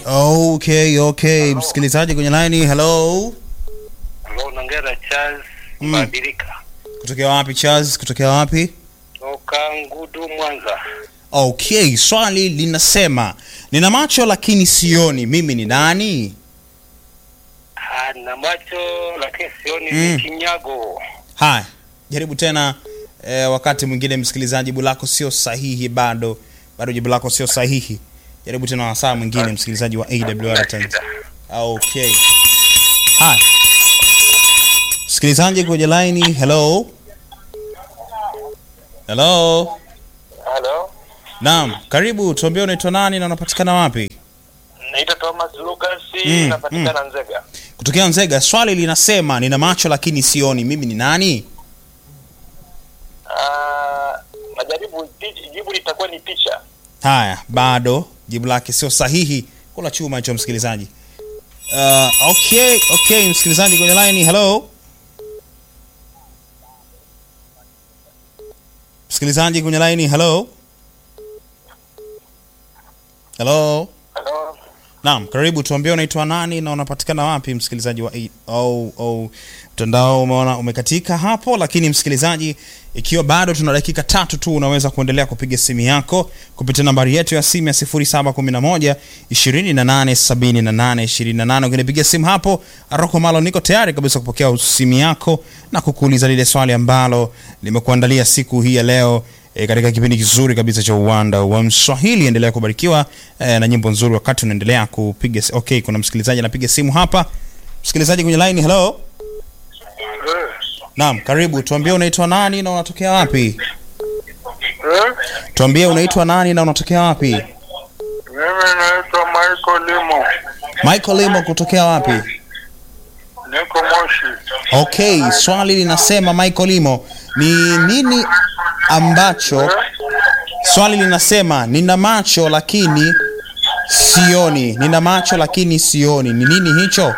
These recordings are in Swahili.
Okay, okay. Msikilizaji kwenye line, hello. Hello, naongea na Charles Mm. Badilika Kutokea wapi Charles? Kutokea wapi? toka Ngudu, Mwanza. Okay, swali linasema nina macho lakini sioni, mimi ni nani? Ah, na macho lakini sioni Mm. ni kinyago. Haya, jaribu tena eh, wakati mwingine msikilizaji, jibu lako sio sahihi bado, bado jibu lako sio sahihi. Jaribu tena wasaa mwingine msikilizaji wa AWR Tanzania. Okay. Haya. Msikilizaji kwenye line, hello. Hello. Hello, Naam, karibu, tuambie unaitwa nani na unapatikana wapi? naitwa Thomas Lucas, Mm, napatikana Nzega. Kutokea Nzega. Swali linasema nina macho lakini sioni, mimi ni nani? Ah, majaribu pi- jibu litakuwa ni picha. Haya, bado jibu lake sio sahihi. Kula chuma hicho msikilizaji. Uh, okay, okay, msikilizaji kwenye line, hello. Msikilizaji kwenye line, hello. Hello. Hello, Naam, karibu tuambie unaitwa nani na unapatikana wapi msikilizaji wa A- oh, oh, mtandao umeona umekatika hapo, lakini msikilizaji, ikiwa bado tuna dakika tatu tu, unaweza kuendelea kupiga simu yako kupitia nambari yetu ya simu ya 0711 2878 28. Ukinipigia simu hapo, Aroko Malo, niko tayari kabisa kupokea simu yako na kukuuliza lile swali ambalo limekuandalia siku hii ya leo e, katika kipindi kizuri kabisa cha uwanda wa Mswahili. Endelea kubarikiwa e, na nyimbo nzuri wakati unaendelea kupiga. si- Okay, kuna msikilizaji anapiga simu hapa. Msikilizaji kwenye line, hello. Naam, karibu. Tuambie unaitwa nani na unatokea wapi? Tuambie unaitwa nani na unatokea wapi? Mimi naitwa Michael Limo, Michael Limo kutokea wapi? niko Moshi. Okay, swali linasema Michael Limo, ni nini ambacho swali linasema nina macho lakini sioni. Nina macho lakini sioni. Ni nini hicho?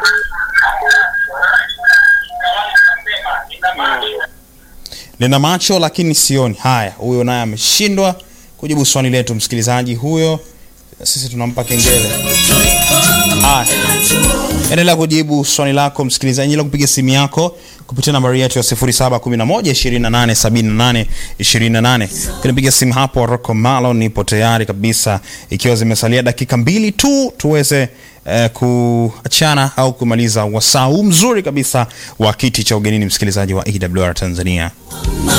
Nina macho lakini sioni. Haya, huyo naye ameshindwa kujibu swali letu, msikilizaji huyo. Sisi tunampa kengele. Haya, endelea kujibu swali lako msikilizaji, endelea kupiga simu yako kupitia nambari yetu ya 0711 2878 kunipiga simu hapo. Rocco Malo, nipo tayari kabisa, ikiwa zimesalia dakika mbili tu tuweze eh, kuachana au kumaliza wasaa huu mzuri kabisa wa kiti cha ugenini, msikilizaji wa AWR Tanzania.